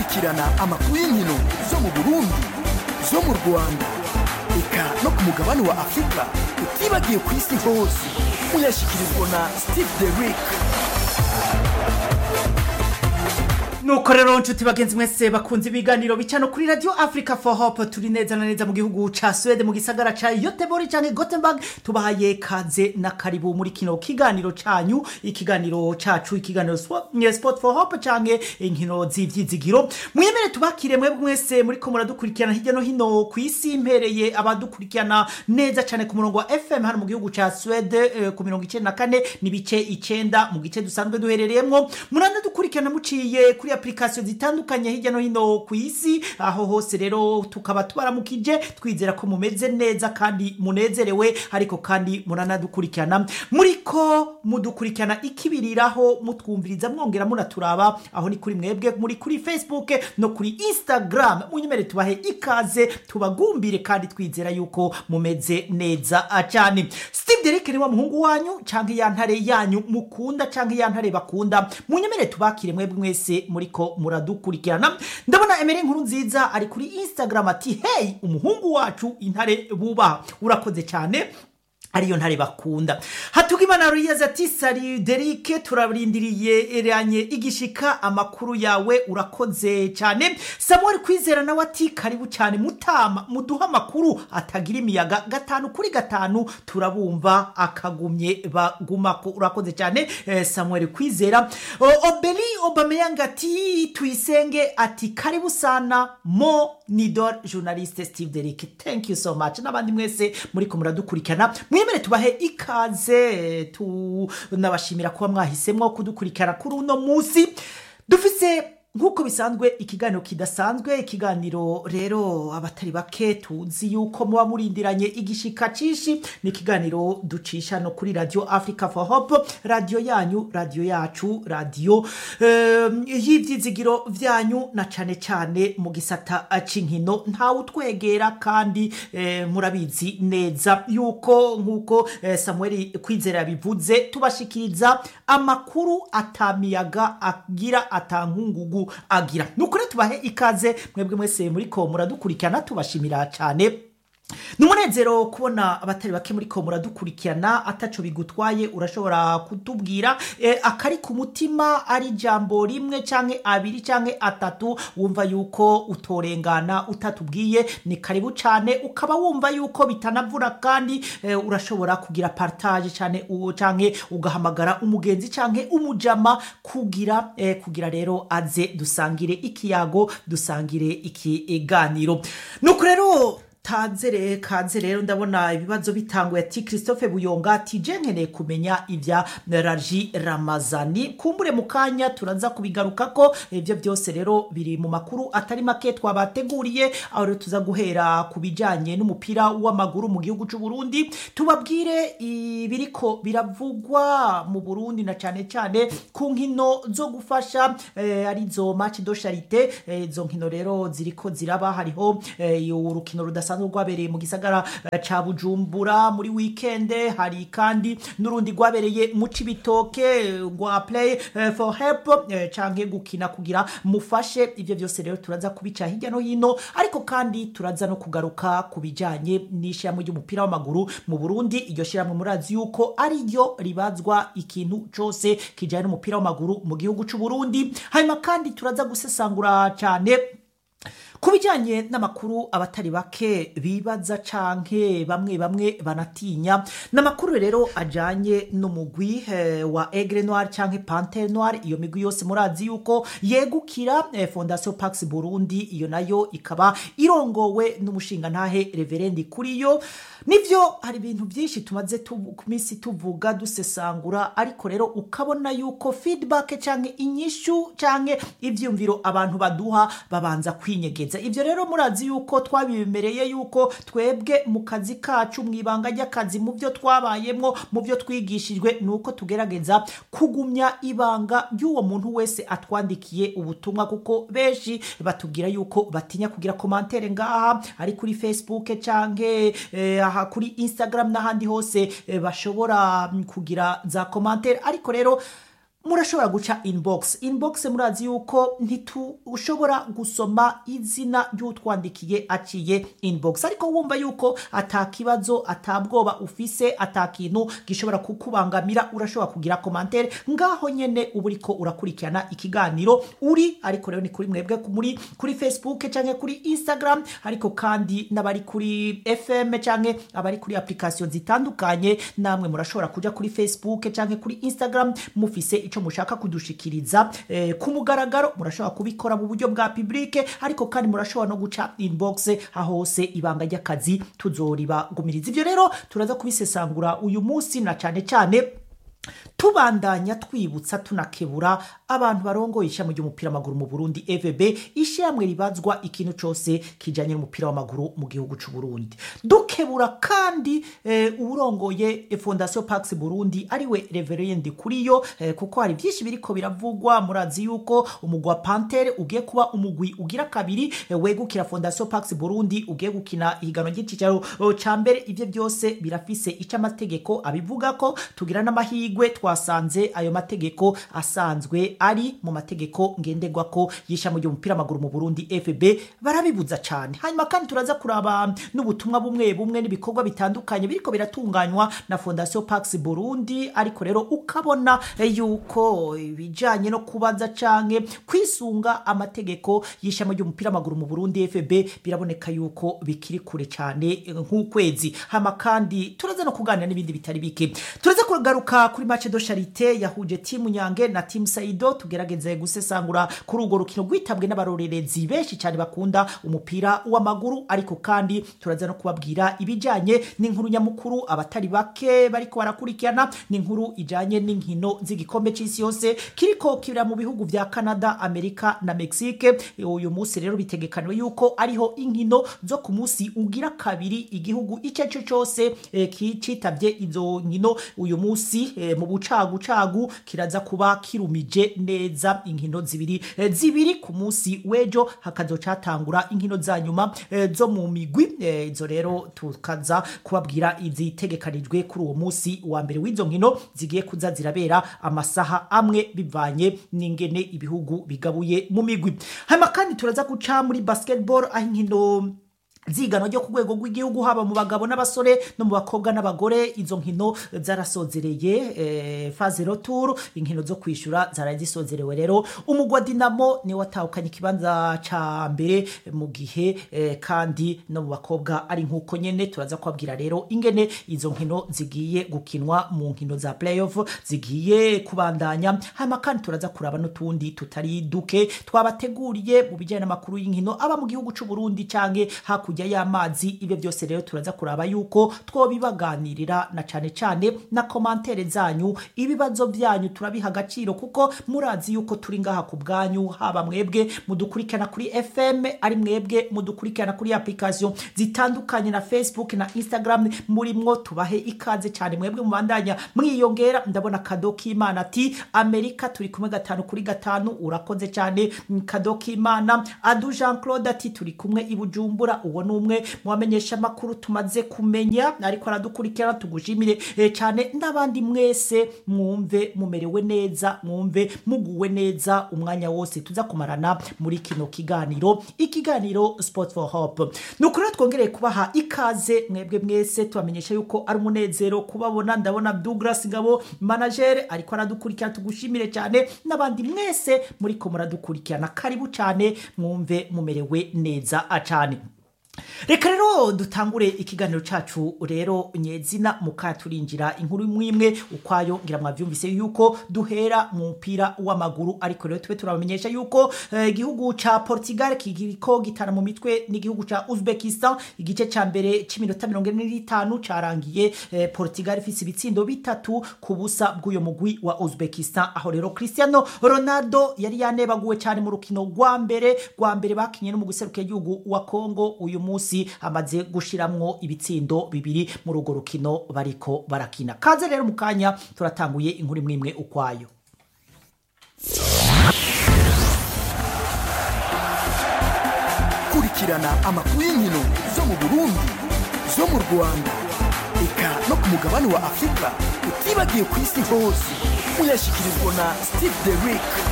gukurikirana amakuru y'inkino zo mu burundi zo mu rwanda eka no ku mugabane wa afurika utibagiye ku isi hose muyashyikirizwa na steve derick nuko rero nshuti bagenzi mwese bakunze ibiganiro bica no kuri radio africa for hope turi neza na neza mu gihugu ca swede mu gisagara ca yotebori canke gothenburg tubahaye kaze na karibu muri kino kiganiro canyu ikiganiro cacu ikiganiro swa- nye sport for hope canke inkino z'ivyizigiro mwemere tubakire mwebwe mwese muriko muradukurikirana hirya no hino ku isi mpereye abadukurikirana neza cane ku murongo wa fm hano mu gihugu ca swede eh, ku mirongo icenda na kane n'ibice icenda mu gice dusanzwe duherereyemwo muranadukurikirana muciye kuri application zitandukanye hirya no hino ku isi aho hose rero tukaba tubaramukije twizera ko mumeze neza kandi munezerewe ariko kandi muranadukurikirana muriko mudukurikirana ikibiriraho mutwumviriza mwongera munaturaba aho ni kuri mwebwe muri kuri facebook no kuri instagram munyemere tubahe ikaze tubagumbire kandi twizera yuko mumeze neza cyane steve derek ni wa muhungu wanyu canke ya ntare yanyu mukunda canke ya ntare bakunda munyemere tubakire mwebwe mwese muriko muradukurikirana ndabona emere nkuru nziza ari kuri instagram ati hey umuhungu wacu intare bubaha urakoze cyane ariyo ntare bakunda hatugimana ruyeze ati sari derike turarindiriye eranye igishika amakuru yawe urakoze cyane samuel kwizera nawe ati karibu cyane mutama muduha amakuru atagira imiyaga gatanu kuri gatanu turabumva akagumye bagumako urakoze cyane eh, samuel kwizera O- obeli obameyanga ati tuyisenge ati karibu sana mo nidor journaliste steve derike thank you so much n'abandi mwese muriko muradukurikirana mwemere tubahe ikaze tunabashimira kuba mwahisemwo kudukurikirana kuri uno munsi dufise nk'uko bisanzwe ikiganiro kidasanzwe ikiganiro rero abatari bake tuzi yuko muba murindiranye igishika cishi ni ikiganiro ducisha no kuri radio africa for hope radio yanyu radio yacu radio um, y'ivyizigiro vyanyu na cane cane mu gisata c'inkino ntawe utwegera kandi eh, murabizi neza yuko nk'uko eh, samuel kwizera yabivuze tubashikiriza amakuru atamiyaga agira atankungugu agira nukuri tubahe ikaze mwebwe mwese muriko muradukurikirana tubashimira cyane ni umunezero kubona abatari bake muri ko muradukurikirana ataco bigutwaye urashobora kutubwira eh, akari ku mutima ari ijambo rimwe canke abiri canke atatu wumva yuko utorengana utatubwiye ni karibu cane ukaba wumva yuko bitanavura kandi eh, urashobora kugira partage cane u- canke ugahamagara umugenzi canke umujama kugira eh, kugira rero aze dusangire ikiyago dusangire ikiganiro nuko rero tanzere kaze rero ndabona ibibazo bitanguye ati christophe buyonga ati je nkeneye kumenya ibya raji ramazani kumbure mu kanya turaza kubigarukako ibyo byose rero biri mu makuru atari make twabateguriye aho rero tuza guhera ku bijyanye n'umupira w'amaguru mu gihugu cy'u Burundi tubabwire ibiriko biravugwa mu Burundi na cyane cyane ku nkino zo gufasha eh, arizo match do charité eh, izo nkino rero ziriko ziraba hariho eh, urukino rudasanzwe rwabereye mu gisagara eh, ca Bujumbura muri weekend hari kandi n'urundi rwabereye mu Cibitoke rwa play eh, for help eh, canke gukina kugira mufashe ivyo byose rero turaza kubica hirya no hino ariko kandi turaza no kugaruka ku bijanye n'ishyirahamwe ry'umupira w'amaguru mu Burundi iryo shyirahamwe murazi yuko ari ryo ribazwa ikintu cose kijanye n'umupira w'amaguru mu gihugu c'u Burundi hanyuma kandi turaza gusesangura cyane ku bijyanye n'amakuru abatari bake bibaza canke bamwe bamwe banatinya n'amakuru rero ajanye n'umugwi eh, wa Aigle Noir canke Panthère Noir iyo migwi yose murazi yuko yegukira eh, Fondation Pax Burundi iyo nayo ikaba irongowe n'umushinga ntahe Reverendi kuriyo nivyo hari ibintu byinshi tumaze tu- ku minsi tuvuga dusesangura ariko rero ukabona yuko feedback canke inyishu canke ivyumviro abantu baduha babanza kwinyegeza ivyo rero murazi yuko twabibemereye yuko twebwe mu kazi kacu mu ibanga ry'akazi mu byo twabayemwo mu byo twigishijwe ni uko tugerageza kugumya ibanga ry'uwo muntu wese atwandikiye ubutumwa kuko benshi batubwira yuko batinya kugira komantere ngaha ari kuri facebook canke eh, aha kuri instagram n'ahandi hose eh, bashobora mm, kugira za komantere ariko rero murashobora guca inbox inbox murazi yuko ntitushobora gusoma izina ry'utwandikiye aciye inbox ariko wumva yuko atakibazo atabwoba ufise atakintu gishobora kukubangamira urashobora kugira komantere ngaho nyene uba uriko urakurikirana ikiganiro uri ariko rero ni kuri mwebwe muri kuri facebook canke kuri instagram ariko kandi n'abari kuri fm canke abari kuri application zitandukanye namwe murashobora kuja kuri facebook canke kuri instagram mufise ico mushaka kudushikiriza eh, ku mugaragaro murashobora kubikora mu buryo bwa publike ariko kandi murashobora no guca inbox ahose ibanga ry'akazi tuzoribagumiriza ivyo rero turaza kubisesangura uyu munsi na cane cane tubandanya twibutsa tunakebura abantu barongoye ishami ry'umupira w'amaguru mu burundi evb ishyirahamwe ribazwa ikintu cyose kijanye n'umupira w'amaguru mu gihugu cy'u burundi dukebura kandi eh, uwurongoye fondation pax burundi ariwe reverend kuriyo eh, kuko hari byinshi biriko biravugwa murazi yuko umugwi wa pantere ugiye kuba umugwi ugira kabiri eh, wegukira fondation pax burundi ugiye gukina ihiganwa ry'icicaro oh, ca mbere ivyo byose birafise ico amategeko abivuga ko tugira n'amahirwe twasanze ayo mategeko asanzwe ari mu mategeko ngenderwako y'ishami ry'umupira w'amaguru mu burundi fb barabibuza cyane hanyuma kandi turaza kuraba n'ubutumwa bumwe bumwe n'ibikorwa bitandukanye biriko biratunganywa na fondation pax burundi ariko rero ukabona yuko ibijanye no kubaza canke kwisunga amategeko y'ishami ry'umupira w'amaguru mu burundi fb biraboneka yuko bikiri kure cyane nk'ukwezi hama kandi turaza no kuganira n'ibindi bitari bike turaza kugaruka kuri match de charite yahuje timu nyange na timu saido tugerageze gusesangura kuri urwo rukino rwitabwe n'abarorerezi benshi cyane bakunda umupira w'amaguru ariko kandi turaza no kubabwira ibijanye n'inkuru nyamukuru abatari bake bariko barakurikirana n'inkuru ijanye n'inkino z'igikombe c'isi yose kiriko kibira mu bihugu vya canada amerika na mexique uyu munsi rero bitegekaniwe yuko ariho inkino zo ku munsi ugira kabiri igihugu icyo ari cyo cyose eh, kicitabye izo nkino uyu munsi eh, mu bucagucagu kiraza kuba kirumije neza inkino zibiri eh, zibiri ku munsi w'ejo hakazocatangura inkino za nyuma eh, zo mu migwi eh, izo rero tukaza kubabwira izitegekanijwe kuri uwo munsi wa mbere w'izo nkino zigiye kuza zirabera amasaha amwe bivanye n'ingene ibihugu bigabuye mu migwi hanyuma kandi turaza guca muri basketball aho inkino zigano ryo ku rwego rw'igihugu haba mu bagabo n'abasore no mu bakobwa n'abagore izo nkino zarasozereye eh, faze retour inkino zo kwishura zaraye zisozerewe rero umugwi wa dinamo niwe watahukanye ikibanza ca mbere mu gihe eh, kandi no mu bakobwa ari nk'uko nyene turaza kubabwira rero ingene izo nkino zigiye gukinwa mu nkino za playoff zigiye kubandanya hanyuma kandi turaza kuraba n'utundi tutari duke twabateguriye mu bijyanye n'amakuru y'inkino aba mu gihugu c'u Burundi canke hakurya y'amazi ibyo byose rero turaza kuraba yuko twobibaganirira na cane cane na komantere zanyu ibibazo byanyu turabiha agaciro kuko murazi yuko turi ngaha ku bwanyu haba mwebwe mudukurikirana kuri fm ari mwebwe mudukurikirana kuri application zitandukanye na facebook na instagram murimwo tubahe ikaze cyane mwebwe mubandanya mwiyongera ndabona kado k'imana ati amerika turi kumwe gatanu kuri gatanu urakoze cyane kado k'imana adu jean claude ati turi kumwe i bujumbura uwo ni umwe mu bamenyesha amakuru tumaze kumenya ariko aradukurikirana tugushimire eh, cyane n'abandi mwese mwumve mumerewe neza mwumve muguwe neza umwanya wose tuza kumarana muri kino kiganiro ikiganiro sport for hope ni ukuri rero twongereye kubaha ikaze mwebwe mwese tubamenyesha yuko ari umunezero kubabona ndabona douglas ngabo managere ariko aradukurikirana tugushimire cyane n'abandi mwese muriko muradukurikirana karibu cyane mwumve mumerewe neza cyane reka rero dutangure ikiganiro cacu rero nyezina mukaya turinjira inkuru imwe imwe ukwayo ngira mwavyumvise yuko duhera mu mupira w'amaguru ariko rero tube turabamenyesha yuko eh, igihugu ca Portugal kigiriko gitana mu mitwe n'igihugu ca Uzbekistan igice ca mbere c'iminota mirongo ine n'itanu carangiye eh, Portugal ifise ibitsindo bitatu ku busa bw'uyo mugwi wa Uzbekistan aho rero Cristiano Ronaldo yari yanebaguwe cyane mu rukino rwa mbere rwa mbere bakinye no mu guseruka igihugu wa Congo uyu munsi amaze gushiramwo ibitsindo bibiri muri urwo rukino bariko barakina kaze rero mu kanya turatanguye inkuru imwe imwe ukwayo kurikirana amakuru y'inkino zo mu burundi zo mu rwanda eka no ku mugabane wa afurika utibagiye ku isi hose muyashyikirizwa na steve derick